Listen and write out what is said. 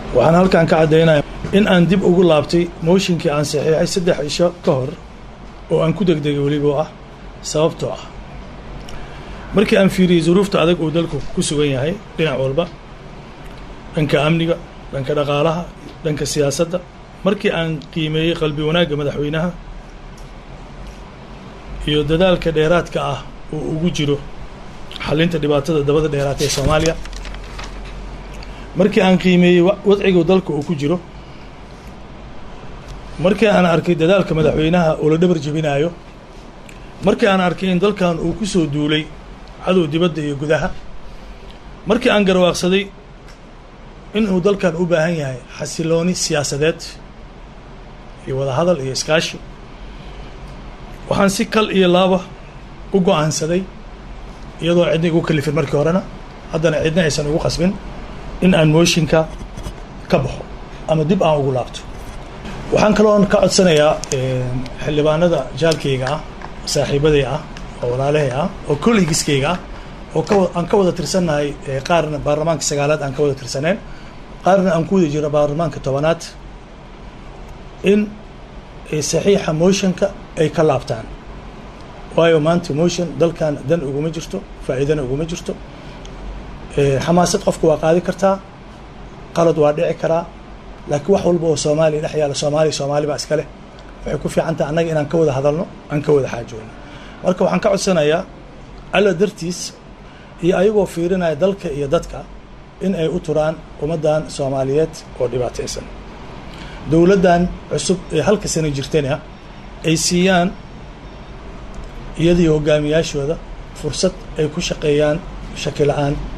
waxaan halkan ka caddaynaya in aan dib ugu laabtay mooshinkii aan saxiixay saddex cisho ka hor oo aan ku degdegay weliba ah sababtoo ah markii aan fiiriyey zuruufta adag uu dalku ku sugan yahay dhinac walba dhanka amniga dhanka dhaqaalaha dhanka siyaasadda markii aan qiimeeyey qalbi wanaagga madaxweynaha iyo dadaalka dheeraadka ah uu ugu jiro xalinta dhibaatada dabada dheeraata ee soomaaliya markii aan qiimeeyey wadciga dalka uu ku jiro markii aan arkay dadaalka madaxweynaha oo la dhabar jebinaayo markii aan arkay in dalkan uu ku soo duulay cadow dibadda iyo gudaha markii aan garwaaqsaday inuu dalkan u baahan yahay xasilooni siyaasadeed iyo wada hadal iyo iskaashi waxaan si kal iyo laaba u go-aansaday iyadoo cidna igu kalifin markii horena haddana cidna aysan ugu qasbin in aan mooshinka ka baxo ama dib aan ugu laabto waxaan kaloon ka codsanayaa xildhibaanada jaalkayga ah saaxiibaday ah oo walaalahay ah oo collegiskayga ah oo ka aan ka wada tirsannahay qaarna baarlamaanka sagaalaad aan ka wada tirsaneen qaarna aan ku wada jiro baarlamaanka tobanaad in saxiixa motionka ay ka laabtaan waayo maanta motion dalkan dan uguma jirto faa'iidana uguma jirto xamaasad qofka waa qaadi kartaa qalad waa dhici karaa laakiin wax walba oo soomaaliya dhex yaalla soomaaliya soomaali baa iska leh waxay ku fiican tahay annaga inaan ka wada hadalno aan ka wada xaajoonno marka waxaan ka codsanayaa alla dartiis iyo ayagoo fiirinaya dalka iyo dadka in ay u turaan ummaddan soomaaliyeed oo dhibaataysan dowladdan cusub ee halka sana jirtana ay siiyaan iyadii hogaamiyaashooda fursad ay ku shaqeeyaan shaki la-aan